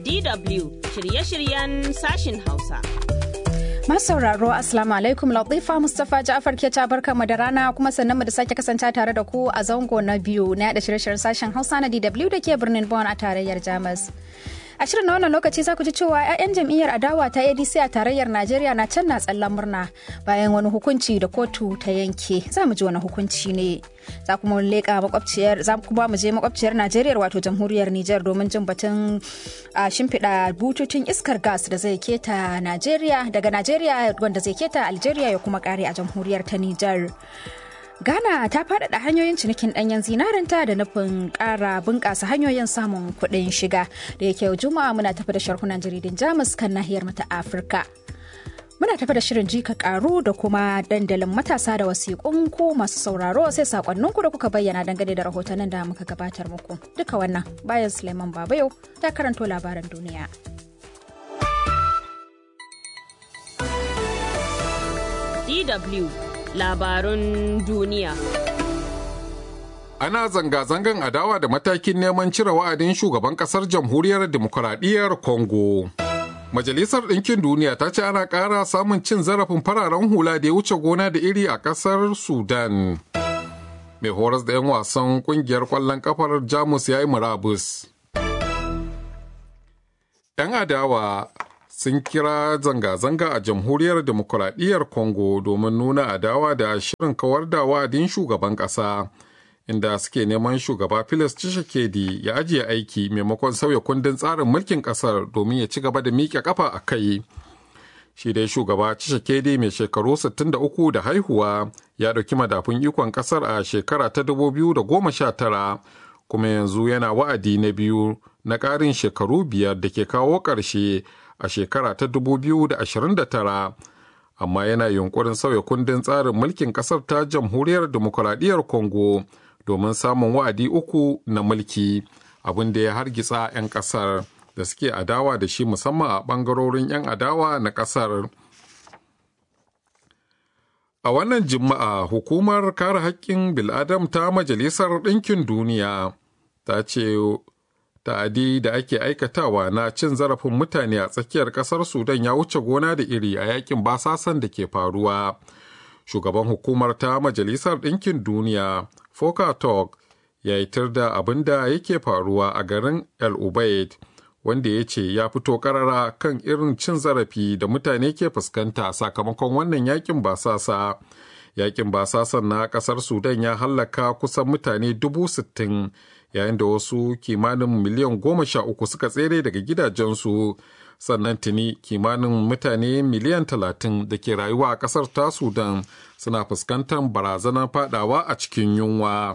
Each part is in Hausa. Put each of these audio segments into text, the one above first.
DW shirye-shiryen sashin Hausa. Masu sauraro Assalamu alaikum Latifa Mustapha Ja'far ke ta barka mu da rana kuma sannan mu da sake kasance tare da ku a zango na biyu na yada shirye-shiryen sashen Hausa na DW da ke birnin Bonn a tarayyar Jamus. A shirin na wannan lokaci za ku ji cewa 'ya'yan jam'iyyar adawa ta ADC a tarayyar Najeriya na can na tsallan murna bayan wani hukunci da kotu ta yanke. Za mu ji wani hukunci ne. Za kuma leƙa makwabciyar za kuma mu je makwabciyar Najeriya wato jamhuriyar Nijar domin jin batun a shimfiɗa bututun iskar gas da zai keta Najeriya daga Najeriya wanda zai keta Algeria ya kuma kare a jamhuriyar ta Nijar. Ghana ta faɗaɗa hanyoyin cinikin ɗanyen zinarinta da nufin ƙara bunƙasa hanyoyin samun kuɗin shiga da yake yau juma'a muna tafi da sharhunan jaridin Jamus kan nahiyar mata Afirka. Muna tafi da shirin jika ƙaru da kuma dandalin matasa da wasiƙun ku masu sauraro sai saƙonninku da kuka bayyana dangane da rahotannin da muka gabatar muku. Duka wannan bayan Suleiman Babayo ta karanto labaran duniya. DW labarun duniya. Ana zanga-zangan adawa da matakin neman cire wa'adin shugaban kasar jamhuriyar demokuraɗiyyar Congo. Majalisar Ɗinkin Duniya ta ce ana ƙara samun cin zarafin fararen hula da ya wuce gona da iri a ƙasar Sudan. Mai horas da 'yan wasan ƙungiyar ƙwallon ƙafar Jamus ya yi murabus. 'Yan adawa sun kira zanga-zanga a jamhuriyar demokuraɗiyyar congo domin nuna adawa da shirin kawar da wa'adin shugaban ƙasa inda suke neman shugaba Felix Tshisekedi ya ajiye aiki maimakon sauya kundin tsarin mulkin ƙasar domin ya ci gaba da miƙe ƙafa a kai shi dai shugaba Tshisekedi mai shekaru 63 da haihuwa ya ɗauki madafun ikon ƙasar a shekara ta 2019 kuma yanzu yana wa'adi na biyu na ƙarin shekaru biyar da ke kawo ƙarshe a shekara ta 2029 amma yana yunkurin sauya kundin tsarin mulkin kasar ta jamhuriyar demokuraɗiyyar congo domin samun wa'adi uku na mulki abin da ya hargitsa 'yan kasar da suke adawa da shi musamman a ɓangarorin 'yan adawa na kasar a wannan juma'a hukumar kare haƙƙin bil'adam ta majalisar ɗinkin duniya ta ce ta'adi da ake aikatawa na cin zarafin mutane a tsakiyar kasar sudan ya wuce gona da iri a yakin basasan da ke faruwa shugaban hukumar ta majalisar ɗinkin duniya foka talk ya yitar da abin da yake faruwa a garin el ubaid wanda ya ce ya fito karara kan irin cin zarafi da mutane ke fuskanta sakamakon wannan yakin basasa yakin basasan na kasar sudan ya hallaka kusan mutane dubu sittin yayin da wasu kimanin miliyan goma sha uku suka tsere daga gidajensu sannan tuni kimanin mutane miliyan talatin da ke rayuwa a kasar ta sudan suna fuskantar barazanar fadawa a cikin yunwa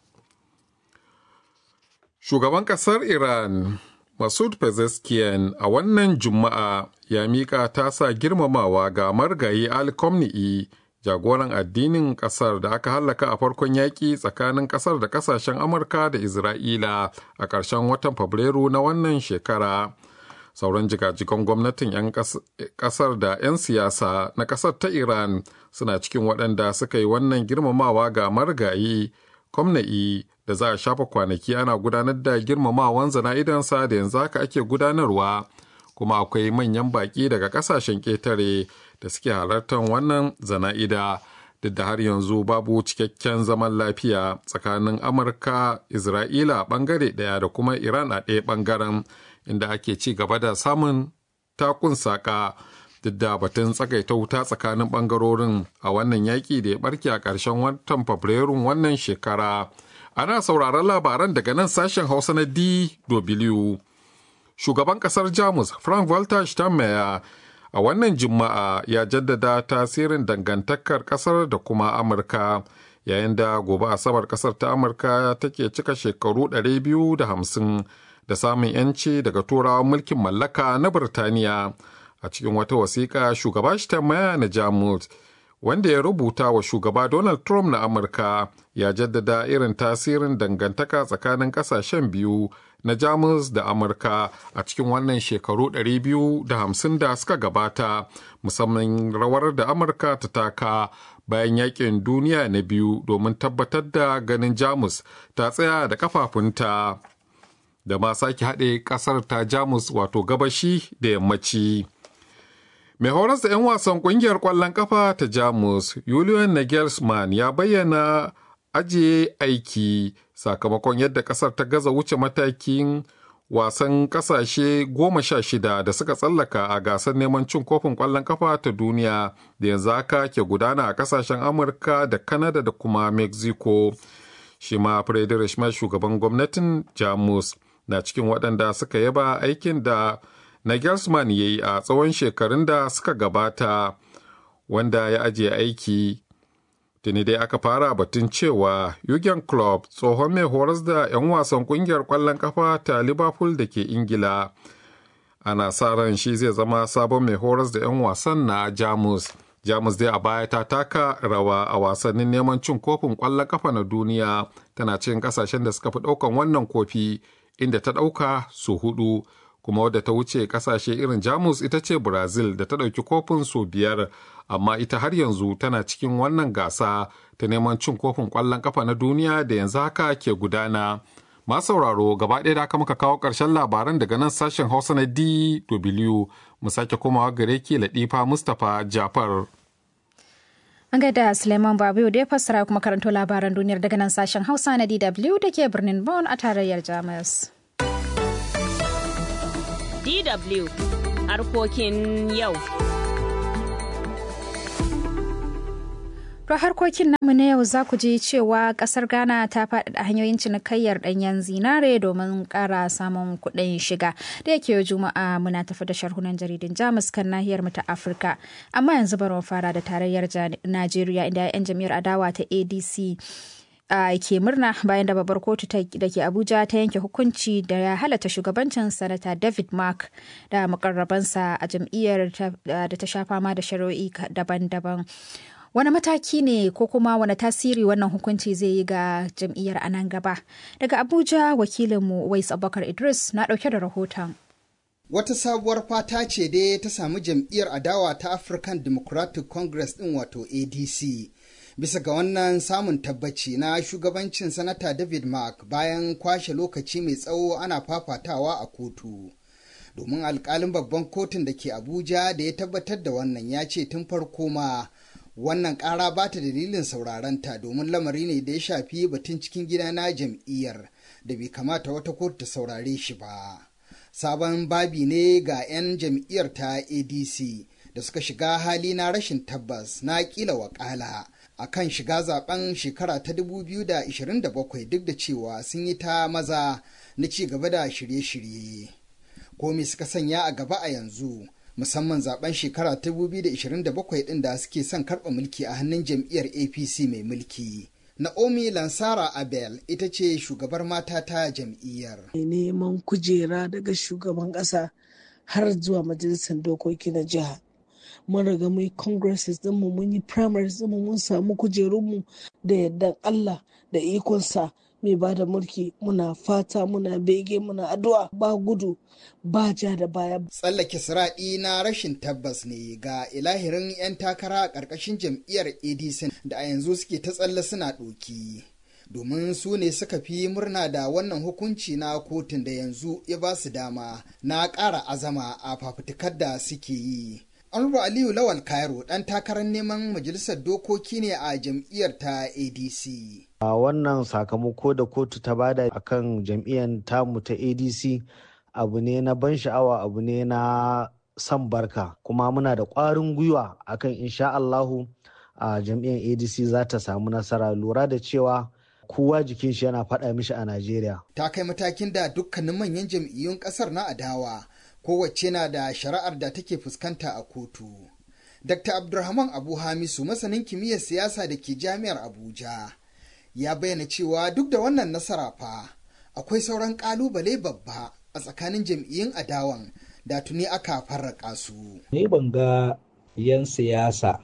shugaban kasar iran masud pezeshkian a wannan juma'a ya miƙa tasa girmamawa ga margayi ali komni'i jagoran addinin kasar da aka hallaka a farkon yaƙi tsakanin kasar da kasashen amurka da isra'ila a ƙarshen watan fabrairu na wannan shekara sauran jigajigan gwamnatin 'yan kasar da 'yan siyasa na kasar ta iran suna cikin waɗanda suka yi wannan girmamawa ga margayi kwamna'i da za a shafa kwanaki ana gudanar da girmamawan zana'idansa da yanzu haka ake gudanarwa kuma akwai manyan baƙi daga ƙasashen ƙetare da suke halartar wannan zana'ida duk da har yanzu babu cikakken zaman lafiya tsakanin amurka isra'ila a ɓangare ɗaya da kuma iran a ɗaya ɓangaren inda ake ci gaba da samun takun saƙa duk da batun tsagaita wuta tsakanin ɓangarorin a wannan yaƙi da ya ɓarke a ƙarshen watan fabrairun wannan shekara ana sauraron labaran daga nan sashen hausa na dw shugaban ƙasar jamus frank walter steinmeier a wannan juma'a ya jaddada tasirin dangantakar kasar da kuma amurka yayin da gobe asabar kasar ta amurka take cika shekaru 250 da samun yanci daga turawan mulkin mallaka na birtaniya a cikin wata wasiƙa shugaba Steinmeier na jamus wanda ya rubuta wa shugaba donald trump na amurka ya jaddada irin tasirin dangantaka tsakanin kasashen biyu na Jamus da Amurka a cikin wannan shekaru 250 da suka gabata musamman rawar da Amurka ta taka bayan yakin duniya na biyu domin tabbatar da ganin Jamus ta tsaya da kafafunta. da ma sake haɗe ƙasar ta jamus wato gabashi da yammaci mai horas da 'yan wasan ƙungiyar ƙwallon ƙafa ta jamus julian nagelsmann ya bayyana ajiye aiki sakamakon yadda ƙasar ta gaza wuce matakin wasan ƙasashe goma sha shida da suka tsallaka a gasar neman cin kofin ƙwallon ƙafa ta duniya da yanzu haka ke gudana a ƙasashen amurka da kanada da kuma mexico shi ma Friedrich Merz shugaban gwamnatin Jamus na cikin waɗanda suka yaba aikin da Nagelsmann ya yi a tsawon shekarun da suka gabata wanda ya ajiye aiki. Tuni dai aka fara batun cewa Jurgen Klopp tsohon mai horas da 'yan wasan kungiyar ƙwallon kafa ta Liverpool da ke Ingila. Ana sa ran shi zai zama sabon mai horas da 'yan wasan na Jamus. jamus dai a baya ta taka rawa a wasannin neman cin kofin ƙwallon kafa na duniya tana cikin kasashen da suka fi ɗaukan wannan kofi inda ta ɗauka su hudu kuma wadda ta wuce kasashe irin jamus ita ce brazil da ta ɗauki kofin su biyar amma ita har yanzu tana cikin wannan gasa ta neman cin kofin ƙwallon kafa na duniya da yanzu haka ke gudana masu sauraro gaba ɗaya da aka muka kawo ƙarshen labaran daga nan sashen hausa na dw mu sake komawa gare ki latifa mustapha jafar An gaida Suleiman Babu da ya fassara kuma karanto labaran duniyar daga nan sashen Hausa na DW da ke birnin Bonn a tarayyar Jamus. DW harkokin yau. To harkokin namu na yau za ku ji cewa kasar Ghana ta faɗaɗa hanyoyin cinikayyar ɗanyen zinare domin ƙara samun kuɗin shiga. Da yake juma'a muna tafi da sharhunan jaridun Jamus kan nahiyar mu ta Afirka. Amma yanzu bari mu fara da tarayyar Najeriya inda 'yan jam'iyyar adawa ta ADC Uh, ke murna bayan da babbar kotu da ke abuja ta yanke hukunci da ya halatta shugabancin sanata david mark da mukarrabansa a jam'iyyar da ta sha fama da shari'o'i daban-daban wani mataki ne ko kuma wani tasiri wannan hukunci zai yi ga jam'iyyar a nan gaba daga abuja wakilinmu wais abubakar idris na dauke da rahoton wata sabuwar fata ce dai ta samu jam'iyyar adawa ta african democratic congress din wato adc bisa ga wannan samun tabbaci na shugabancin sanata david mark bayan kwashe lokaci mai tsawo ana fafatawa a kotu domin alkalin babban kotun da ke abuja da ya tabbatar da wannan ya ce tun farko ma wannan ƙara ba ta dalilin saurarenta domin lamari ne da ya shafi batun cikin gida na jam'iyyar da bai kamata wata kotu ta saurare shi ba sabon babi ne ga 'yan jam'iyyar ta adc da suka shiga hali na rashin tabbas na kila wakala a kan shiga zaben shekara ta 2027 duk da cewa sun yi ta maza na ci gaba da shirye-shirye. Komi suka sanya a gaba a yanzu musamman zaben shekara ta 2027 din da suke son karɓa mulki a hannun jam'iyyar APC mai mulki. Naomi Lansara Abel ita ce shugabar mata ta jam'iyyar. Neman kujera daga shugaban ƙasa har zuwa majalisar dokoki na jiha. mun riga mun yi congresses dinmu mun yi primaries dinmu mun samu kujerunmu da yardan Allah da ikonsa mai ba da mulki muna fata muna bege muna addu'a ba gudu ba ja da baya. Tsallake siraɗi na rashin tabbas ne ga ilahirin 'yan takara a ƙarƙashin jam'iyyar ADC da a yanzu suke ta tsalle suna ɗoki. domin su ne suka fi murna da wannan hukunci na kotun da yanzu ya ba su dama na ƙara azama a fafutukar da suke yi. Anwar Aliyu Lawal Cairo ɗan takarar neman majalisar dokoki ne a jam'iyyar ta ADC. A wannan sakamako da kotu ta bada akan jam'iyyar tamu ta ADC abu ne na ban sha'awa abu ne na san barka kuma muna da ƙwarin gwiwa akan insha Allahu a jam'iyyar ADC za ta samu nasara lura da cewa kowa jikin shi yana faɗa mishi a Najeriya. Ta kai matakin da dukkanin manyan jam'iyyun ƙasar na adawa kowace na da shari'ar da take fuskanta a kotu. Dr. Abdulrahman Abu Hamisu masanin kimiyyar siyasa da ke jami'ar Abuja ya bayyana cewa duk da wannan nasara fa akwai sauran kalubale babba a tsakanin jam'iyyun adawan da tuni aka farraka su. Ni ban ga 'yan siyasa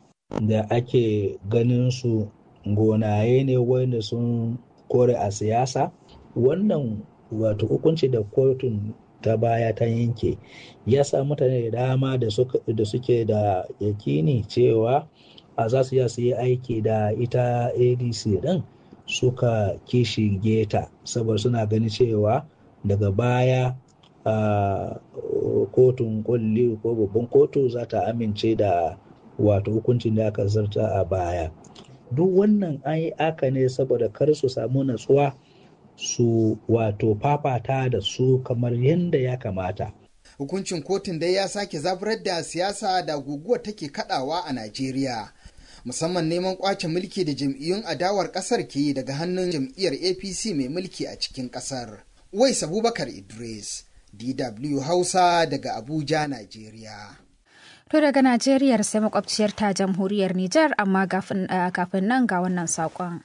da ake ganin su gonaye ne wanda sun kore a siyasa wannan wato hukunci da kotun ta baya ta yanke ya sa mutane da dama da suke da yakini cewa a za su su yi aiki da ita adc din suka kishi geta saboda suna ganin cewa daga baya a kotun kulli ko babban kotu za ta amince da wato hukuncin da aka zarta a baya duk wannan an yi aka ne saboda kar su samu natsuwa su wato fafata da su kamar yadda ya kamata hukuncin kotun dai ya sake zaburar da siyasa da guguwar take kadawa a najeriya musamman neman kwace mulki da jam'iyyun adawar kasar ke yi daga hannun jam'iyyar apc mai mulki a cikin kasar wais abubakar idris dw hausa daga abuja najeriya To daga Najeriya sai makwabciyar ta jamhuriyar Nijar amma kafin nan ga wannan saƙon.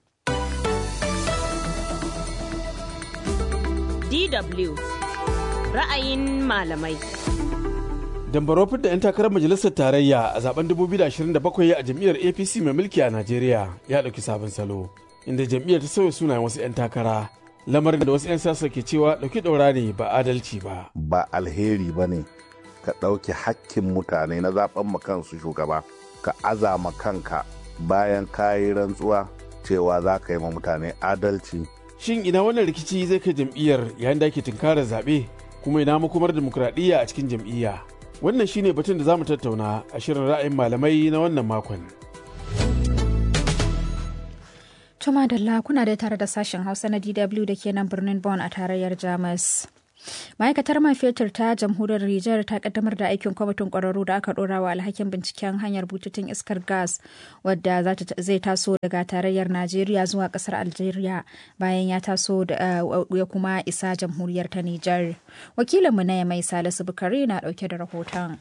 DW ra'ayin malamai. Dambaro da 'yan takarar majalisar tarayya a zaben 2027 a jam'iyyar APC mai mulki a Najeriya ya ɗauki sabon salo, inda jam'iyyar ta sauya sunayen wasu 'yan takara. Lamarin da wasu 'yan siyasa ke cewa ɗauki ɗaura ne ba adalci ba. Ba alheri ba ne ka ɗauki hakkin mutane na zaben kansu shugaba, ka azama kanka bayan kayi rantsuwa cewa za ka yi ma mutane adalci. Shin ina wannan rikici zai kai jam'iyyar yayin da ake tunkarar zaɓe kuma ina makomar dimokuraɗiyya a cikin jam'iyya? Wannan shine batun da za mu tattauna a shirin ra'ayin malamai na wannan makon. Tuma Dalla kuna da tare da sashen Hausa na DW da ke nan birnin Bonn a tarayyar Jamus. ma'aikatar man fetur ta jamhuriyar Nijar ta kaddamar da aikin kwamitin kwararru da aka dora wa alhakin binciken hanyar bututun iskar gas wadda zai taso daga tarayyar najeriya zuwa kasar algeria bayan ya taso ya kuma isa jamhuriyar ta Nijar. wakilinmu na mai salisu bukari na dauke da rahoton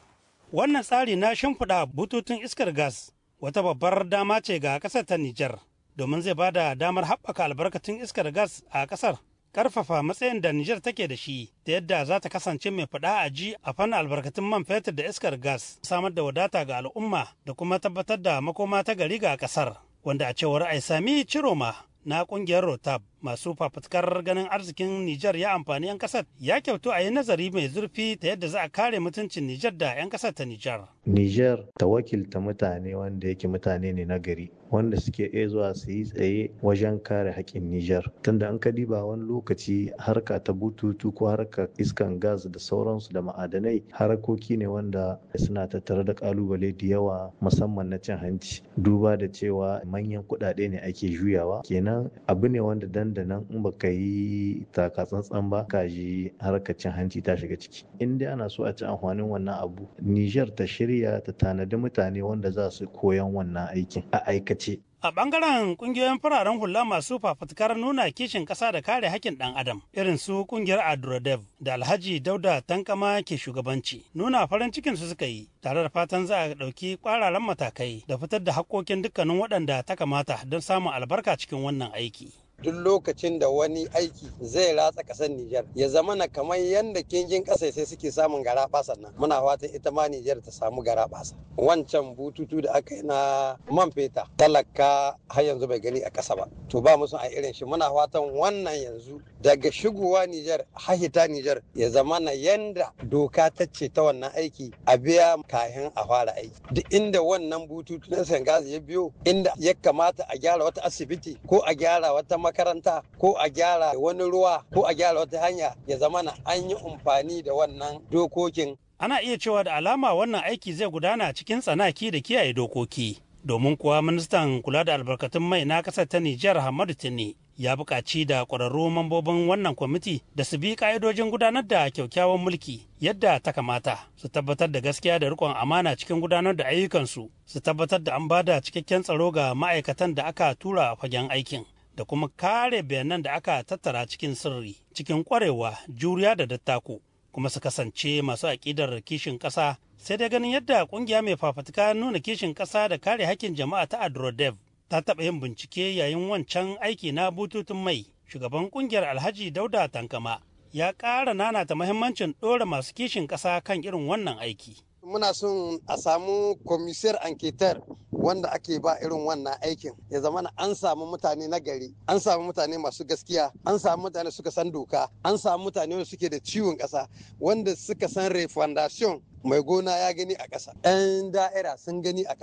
wannan tsari na shimfiɗa bututun iskar gas wata babbar dama ce ga ƙasar ta Nijar domin zai bada damar haɓaka albarkatun iskar gas a ƙasar karfafa matsayin da Nijar take da shi da yadda za ta kasance mai faɗa a ji a fannin albarkatun man fetur da iskar gas samar da wadata ga al'umma da kuma tabbatar da makoma ta gari ga ƙasar wanda a cewar Aisami Ciroma na ƙungiyar Rotab masu fafutukar ganin arzikin Nijar ya amfani 'yan kasar ya kyautu a yi nazari mai zurfi ta yadda za a kare mutuncin Nijar da 'yan kasar ta Nijar. Nijar ta wakilta mutane wanda yake mutane ne na gari wanda suke iya zuwa su yi tsaye wajen kare haƙƙin Nijar. Tunda an ka diba wani lokaci harka ta bututu ko harka iskan gas da sauransu da ma'adanai harakoki ne wanda suna tattare da kalubale da yawa musamman na cin hanci. Duba da cewa manyan kuɗaɗe ne ake juyawa kenan abu ne wanda dan da nan in baka yi taka tsantsan ba ka ji harkar cin hanci ta shiga ciki in dai ana so a ci amfanin wannan abu Niger ta shirya ta tanadi mutane wanda za su koyan wannan aikin a aikace A ɓangaren ƙungiyoyin fararen hula masu fafutukar nuna kishin ƙasa da kare hakkin ɗan adam irin su ƙungiyar Adrodev da Alhaji Dauda Tankama ke shugabanci nuna farin cikin su suka yi tare da fatan za a ɗauki ƙwararan matakai da fitar da haƙƙoƙin dukkanin waɗanda ta kamata don samun albarka cikin wannan aiki. duk lokacin da wani aiki zai ratsa ƙasar Nijar ya zama na kamar yadda kingin ƙasa sai suke samun gara nan muna fatan ita ma Nijar ta samu gara wancan bututu da aka yi na man feta talaka har yanzu bai gani a ƙasa ba to ba mu son a irin shi muna fatan wannan yanzu daga shigowa Nijar hahita Nijar ya zama na yanda doka ta ce ta wannan aiki a biya kayan a fara aiki duk inda wannan bututu na sangazi ya biyo inda ya kamata a gyara wata asibiti ko a gyara wata makaranta ko a gyara wani ruwa ko a gyara wata hanya ya zama na an yi amfani da wannan dokokin. Ana iya cewa da alama wannan aiki zai gudana cikin tsanaki da kiyaye dokoki. Domin kuwa ministan kula da albarkatun mai na ƙasar ta Nijar Hamadu Tini ya buƙaci da ƙwararru mambobin wannan kwamiti da su bi ƙa'idojin gudanar da kyaukyawan mulki yadda ta kamata su tabbatar da gaskiya da riƙon amana cikin gudanar da ayyukansu su tabbatar da an ba da cikakken tsaro ga ma'aikatan da aka tura a fagen aikin. da kuma kare bayanan da aka tattara cikin sirri cikin kwarewa juriya da dattako kuma su kasance masu aƙidar kishin ƙasa sai dai ganin yadda ƙungiya mai fafutuka nuna kishin ƙasa da kare hakkin jama'a ta adrodev ta taɓa yin bincike yayin wancan aiki na bututun mai shugaban ƙungiyar alhaji dauda tankama ya ƙara nanata mahimmancin ɗora masu kishin ƙasa kan irin wannan aiki muna son a samu komisiyar anketar wanda ake ba irin wannan aikin ya zama an samu mutane na gari an samu mutane masu gaskiya an samu mutane suka san doka an samu mutane wanda suke da ciwon ƙasa wanda suka san refundation mai gona ya gani a ƙasa 'yan da'ira sun gani a ƙasa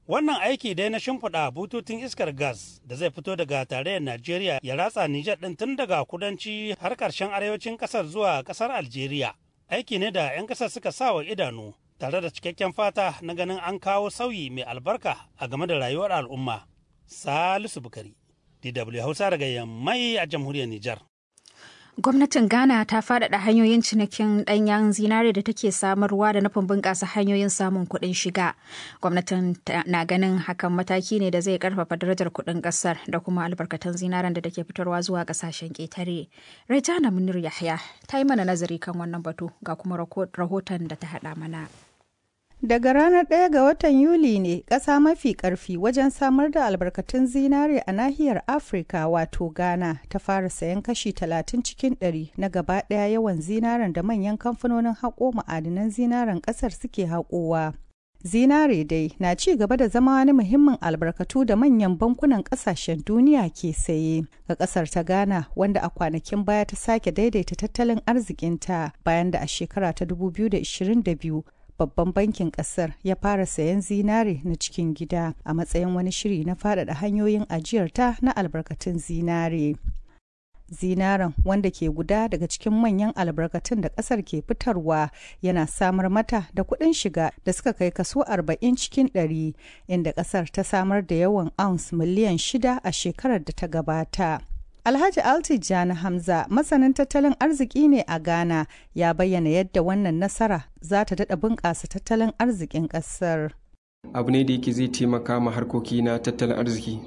Wannan aiki dai na shimfiɗa bututun iskar gas da zai fito daga tarayyar Najeriya ya ratsa Nijar ɗin tun daga kudanci har ƙarshen arewacin ƙasar zuwa ƙasar Algeria. Aiki ne da 'yan ƙasar suka sa wa idanu tare da cikakken fata na ganin an kawo sauyi mai albarka a game da rayuwar al'umma. Salisu Bukari, DW Hausa daga Yammai a jamhuriyar Nijar. Gwamnatin Ghana ta faɗaɗa hanyoyin cinikin ɗanyen zinare da take samarwa da nufin bunƙasa hanyoyin samun kuɗin shiga. Gwamnatin na ganin hakan mataki ne da zai ƙarfafa darajar kuɗin ƙasar da kuma albarkatun zinaren da take fitarwa zuwa ƙasashen ƙetare. Rejana Munir Yahya ta yi mana nazari kan wannan batu ga kuma rahoton da ta haɗa mana. Daga ranar 1 ga watan Yuli ne ƙasa mafi ƙarfi wajen samar da albarkatun zinare a nahiyar Afirka wato Ghana ta fara sayan kashi 30 cikin 100 na gaba ɗaya yawan zinaren da manyan kamfanonin haƙo ma'adinan zinaren ƙasar suke haƙowa. Zinare dai na ci gaba da zama wani muhimmin albarkatu da manyan bankunan ƙasashen duniya ke saye ga ƙasar ta Ghana wanda a kwanakin baya ta sake daidaita tattalin arzikinta bayan da a shekara ta 2022 babban bankin kasar ya fara sayan zinare na cikin gida a matsayin wani shiri na faɗaɗa hanyoyin ajiyarta na albarkatun zinare. Zinaren wanda ke guda daga cikin manyan albarkatun da ƙasar ke fitarwa yana samar mata da kuɗin shiga da suka kai kaso 40 cikin 100 inda ƙasar ta samar da yawan ounce miliyan shida a shekarar da ta gabata. Alhaji Altijani Hamza masanin tattalin arziki ne a Ghana ya bayyana yadda wannan nasara za ta daɗa bunƙasa tattalin arzikin ƙasar. Abu ne da yake zai taimaka ma harkoki na tattalin arziki